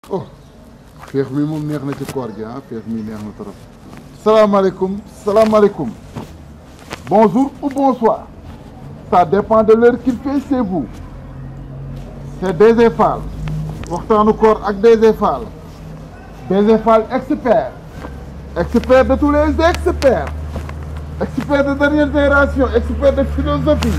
oh feex mi moom neex na ci koor gi ah feex mi neex na trop salaamaaleykum salaamaaleykum bonjour ou bonsoir ça dépend de l'heure qu'il fait chez vous c'est DG Fall waxtaanu koor ak DG Fall DG Fall expert expert de tous les experts expert de dernière génération expert de philosophie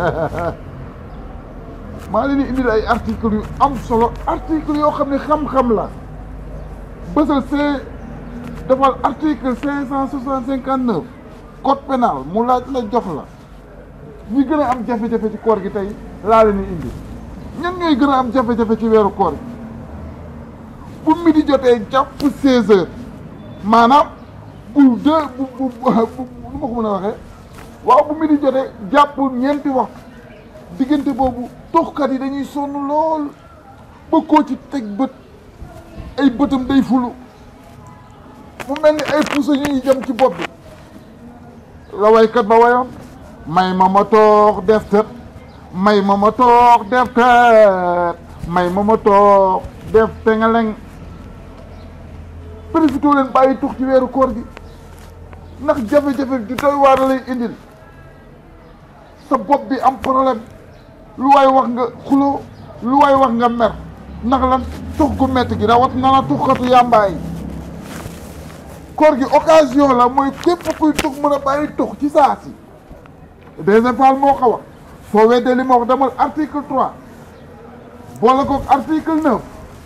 maa leen di indil ay articles yu am solo articles yoo xam ne xam-xam la bësal c'est defal article cinq cent soixante cinquante neuf code pénal mu laaj la jox la ñi gën a am jafe-jafe ci koor gi tey laa leen di indi ñan ñooy gën a am jafe-jafe ci weeru koor gi bu midi jotee jàpp seize heures maanaam bu deux bu bu bu nu ma ko mën a waxee waaw bu midi jotee jàpp ñeenti waxtu diggante boobu toxkat yi dañuy sonn lool ba koo ci teg bët ay bëtam day fulu mu mel ni ay puso ñuy jëm ci bopp bi la waykat ba wayoon may ma ma toog def tët may ma ma toog def tët may ma ma toog def tengeleng profité leen bàyyi tux ci weeru koor gi ndax jafe-jafe di doy waar lay indil sa bopp bi am problème lu waay wax nga xuloo lu waay wax nga mer ndax lan tux gu métti gi rawat na la tuxkatu yàmbaay koor gi occasion la mooy képp kuy tux mën a bàyyi tux ci saa si deuxième fois moo ko wax soo weddee li ma wax demal article trois boole ko article neuf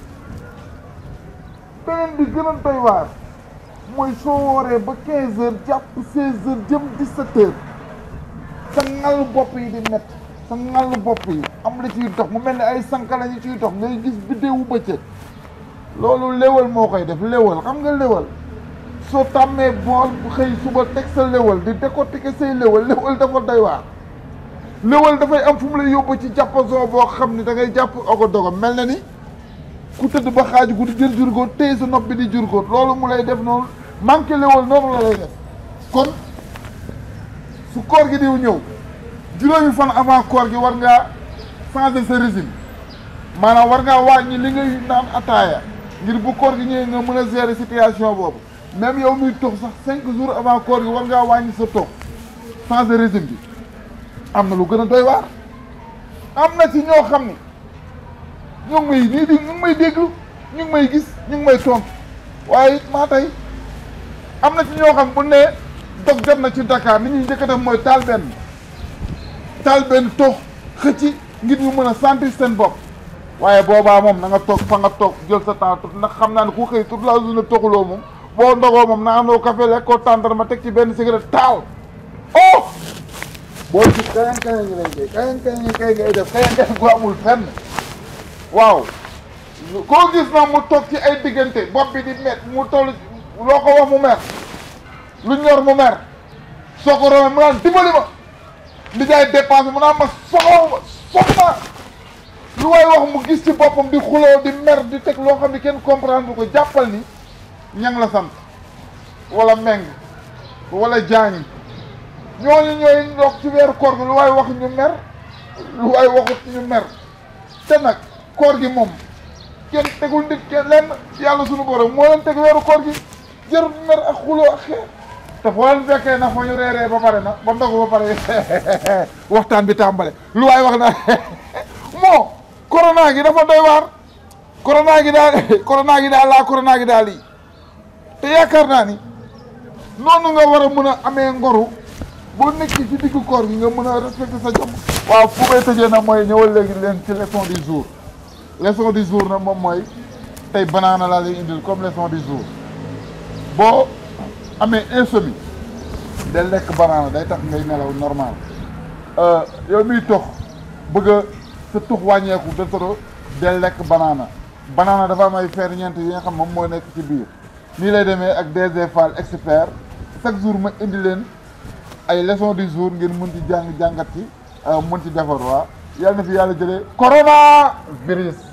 beneen bi gën a doy waar mooy soo wooree ba quinze heures jàpp seize heures jëm dix-sept heures sa ngal bopp yi di métti sa ngal bopp yi am la ciy dox mu mel ni ay sanka la ñu ciy dox ngay gis biddewu bëccëg loolu léwal moo koy def léwal xam nga léwal soo tàmmee bool bu xëy suba teg sa léwal di décortiquer say léwal léwal dafa doy waar léwal dafay am fu mu lay yóbbu ci jàppasoo boo xam ni da ngay jàpp ogo dogo mel na ni ku tëdd ba xaaju guddi jël jurgóot téye sa nopp bi di jurgóot loolu mu lay def noonu manqué léwal noonu la lay def kon su koor gi diw ñëw juróomi fan avant koor gi war ngaa changer sa régime maanaam war ngaa wàññi li ngay naan ataaya ngir bu koor gi ñëwee nga mën a gérer situation boobu même yow muy tox sax cinq jours avant koor gi war ngaa wàññi sa tox changer régime bi am na lu gën a doy waar am na ci ñoo xam ni ñu ngi may nii di ñu ngi may déglu ñu ngi may gis ñu ngi may tontu waaye it maa tey am na ci ñoo xam bu ne dog jot na ci Dakar ni ñuy njëkk a def mooy taal benn taal benn tox xëcc ngir ñu mën a sentir seen bopp waaye boobaa moom na nga toog fa nga toog jël sa temps tut ndax xam naa ne ku xëy toute la journée toxuloo moom boo ndogoo moom na andoo café lekk ko tàndar ma teg ci benn cigarette taal oh boo gis kayan kayan ngi lay ngay kayan kayan ngi kay ngay def kayan kayan gu amul fenn waaw koo gis na mu toog ci ay diggante bopp bi di met mu toll loo ko wax mu mer lu ñor mu mer soo ko romee mu naan dimbali ma li jaay dépense mu naan ma soxla ma soxla lu waay wax mu gis ci boppam di xuloo di mer di teg loo xam ne kenn comprendre bu ko jàppal ni ñang la sant wala meng wala jaañi ñooñu ñooy ndox ci weeru koor gi lu waay wax ñu mer lu waay waxut ñu mer te nag koor gi moom kenn tegul nit kenn lenn yàlla suñu borom moo leen teg weeru koor gi jarul mer ak xuloo ak xeer te foo leen fekkee na fa ñu reeree ba pare na ba ndogu ba pare waxtaan bi tàmbale lu waay wax na moo corona gi dafa doy waar corona gi daal corona gi daal laa corona gi daal lii te yaakaar naa ni noonu nga war a mën a amee ngoru boo nekk ci diggu koor gi nga mën a respecter sa jom waaw fu may tëjee nag mooy ñëwal léegi leen ci leçon du jour leçon du jour nag moom mooy tey banaana laa lay indil comme leçon du jour boo amee insomnie day lekk banaana day tax ngay nelaw normal yow miy tox bëgg a sa tux wàññeeku de trop day lekk banaana banaana dafa am ay ferñeent yi nga xam moom moo nekk ci biir nii lay demee ak DG Fall expert chaque jour ma indi leen ay leçon du jour ngeen mën ci jàng jàngat ci mën ci defar waa yàlla na fi yàlla jëlee corona virus